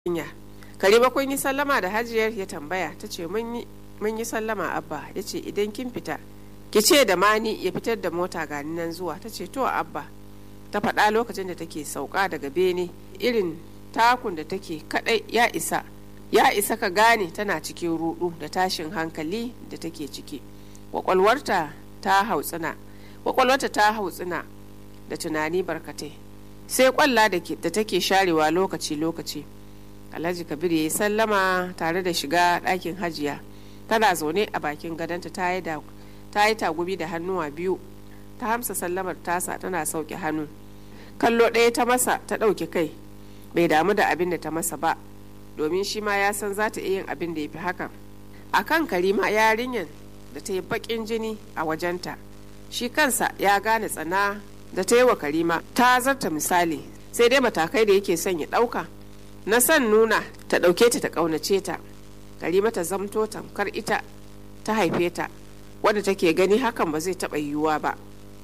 hanya karima kun yi sallama da hajiyar ya tambaya ta ce mun yi sallama abba ya ce idan kin fita ki ce da mani ya fitar da mota gani nan zuwa ta ce to abba ta faɗa lokacin da take sauka daga bene irin takun da take kadai ya isa ya isa ka gane tana cikin rudu da tashin hankali da take ciki kwakwalwarta ta hautsina kwakwalwarta ta hautsina da tunani barkatai sai kwalla da take sharewa lokaci-lokaci alhaji kabir ya yi sallama tare da shiga ɗakin hajiya tana zaune a bakin gadonta ta yi tagumi da hannuwa biyu ta hamsa sallamar tasa tana sauke hannu kallo ɗaya ta masa ta ɗauki kai bai damu da abin da ta masa ba domin shi ma ya san za ta iya yin abin da ya fi hakan a kan karima yarinyar da ta yi baƙin jini a wajenta shi kansa ya gane tsana da ta yi wa karima ta zarta misali sai dai matakai da yake son ya ɗauka na son nuna ta ɗauke ta ta ƙaunace ta karima ta zamto tamkar ita ta haife ta wadda take gani hakan ba zai taɓa yiwuwa ba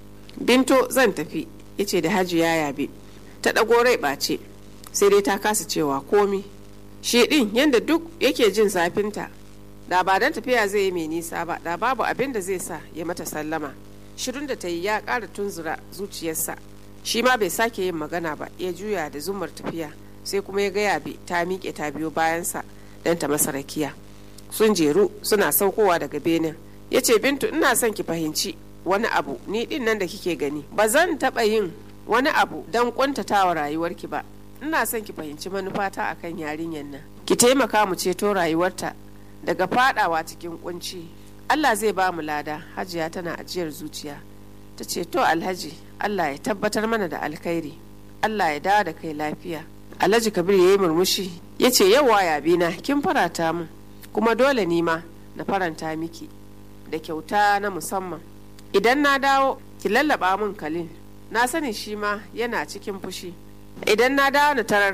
binto zan tafi ya ce da hajiya yabe ta ɗago rai ɓace sai dai ta kasa cewa komi shi ɗin yadda duk yake jin zafinta da ba don tafiya zai yi mai nisa ba da babu abin da zai sa ya mata sallama shirin da ta yi ya ƙara tunzura zuciyarsa shi ma bai sake yin magana ba ya juya da zumar tafiya sai kuma ya gaya bi ta miƙe ta biyo bayansa don ta masa rakiya sun jeru suna saukowa daga benin ya ce bintu ina son ki fahimci wani abu ni din nan da kike gani ba zan taɓa yin wani abu don ƙuntatawa rayuwarki ba ina son ki fahimci manufata akan yarinyar nan ki taimaka mu ceto rayuwarta daga fadawa cikin kunci Allah zai ba mu lada hajiya tana ajiyar zuciya ta ce to alhaji Allah ya tabbatar mana da alkhairi Allah ya dawo da kai lafiya alhaji kabir ya yi murmushi ya ce yawa yabina kin farata min kuma dole ni ma na faranta miki da kyauta na musamman idan na dawo ki lallaba min kalin na sani shi ma yana cikin fushi idan na dawo na tarar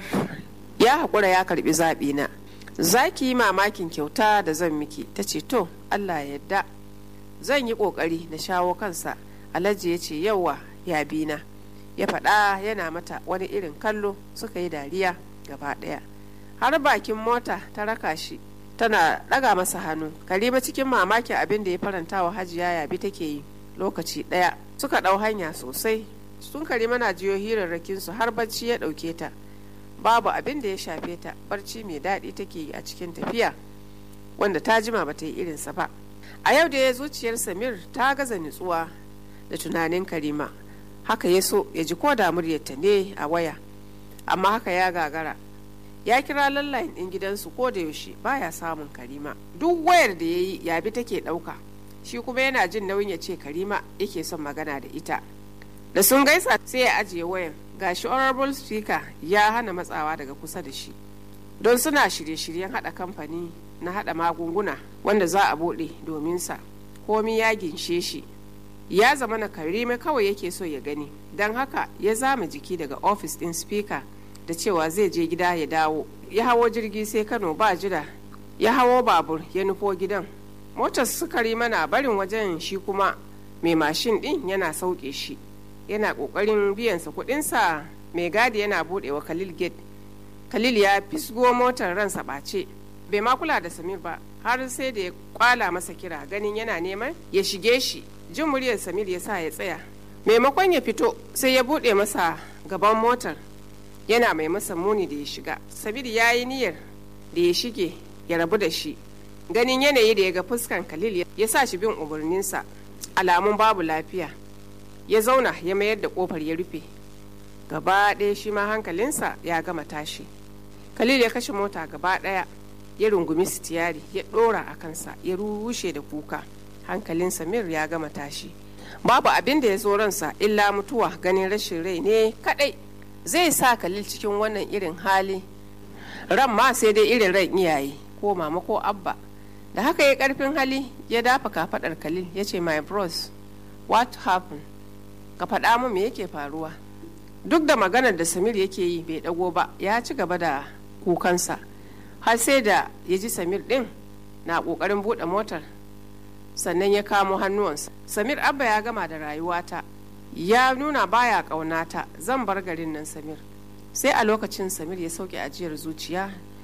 ya haƙura ya karbi zaɓi na za ki yi mamakin kyauta da zan miki ta ce to allah ya yadda zan yi ƙoƙari na shawo kansa alhaji ya ce yawa ya bina ya faɗa yana mata wani irin kallo suka yi dariya gaba ɗaya har bakin mota ta raka shi tana ɗaga masa hannu karima cikin mamakin abin da ya faranta wa hajiya yabi take yi lokaci ɗaya suka ɗau hanya sosai sun karima na jiyo hirarrakinsu har bacci ya ɗauke ta babu abin da ya shafe ta barci mai daɗi take yi a cikin tafiya wanda ta jima ba ta yi irinsa ba a yau da ya zuciyar samir ta gaza nutsuwa da tunanin karima haka ya so ya ji ko da muryarta ne a waya amma haka ya gagara ya kira lallayin ɗin gidansu ko da yaushe baya samun karima duk wayar da ya yi yabi take ɗauka shi kuma yana jin nauyin ya ce karima yake son magana da ita da sun gaisa sai ya ajiye wayan gashi honorable speaker ya hana matsawa daga kusa da shi don suna shirye-shiryen hada kamfani na hada magunguna wanda za a bude domin sa komi ya ginshe shi ya zama na karime kawai yake so ya gani don haka ya zama jiki daga ofis din speaker da cewa zai je gida ya dawo ya hawo jirgi sai kano ba jira ya hawo babur ya nufo gidan motar sukari mana barin wajen shi kuma mai mashin din yana sauke shi yana kokarin biyansa kudinsa mai gadi yana budewa khalil gate khalil ya fisgo motar ransa ɓace bai ma kula da samir ba har sai da ya kwala masa kira ganin yana neman ya shige shi jin muryar samir ya sa ya tsaya maimakon ya fito sai ya bude masa gaban motar yana mai masa muni da ya shiga samir ya yi niyyar da ya shige ya rabu da shi ganin yanayi da ya ga fuskan khalil ya sa shi bin umarninsa alamun babu lafiya ya zauna ya mayar da kofar ya rufe gaba ɗaya shi ma hankalinsa ya gama tashi khalil ya kashe mota gaba ɗaya ya rungumi sitiyari ya ɗora a kansa ya rushe da kuka hankalin samir ya gama tashi babu abin da ya zo ransa illa mutuwa ganin rashin rai ne kadai zai sa khalil cikin wannan irin hali ran ma sai dai irin ran iyaye ko mama ko abba da haka ya karfin hali ya dafa kafadar khalil ya ce my bros what happened ka faɗa mu me yake faruwa duk da maganar da samir yake yi bai ɗago ba ya ci gaba da kukansa har sai da ya ji samir ɗin na ƙoƙarin buɗe motar sannan ya kamo hannuwansa samir abba ya gama da rayuwata ya nuna baya ƙaunata zan bar garin nan samir sai a lokacin samir ya sauke ajiyar zuciya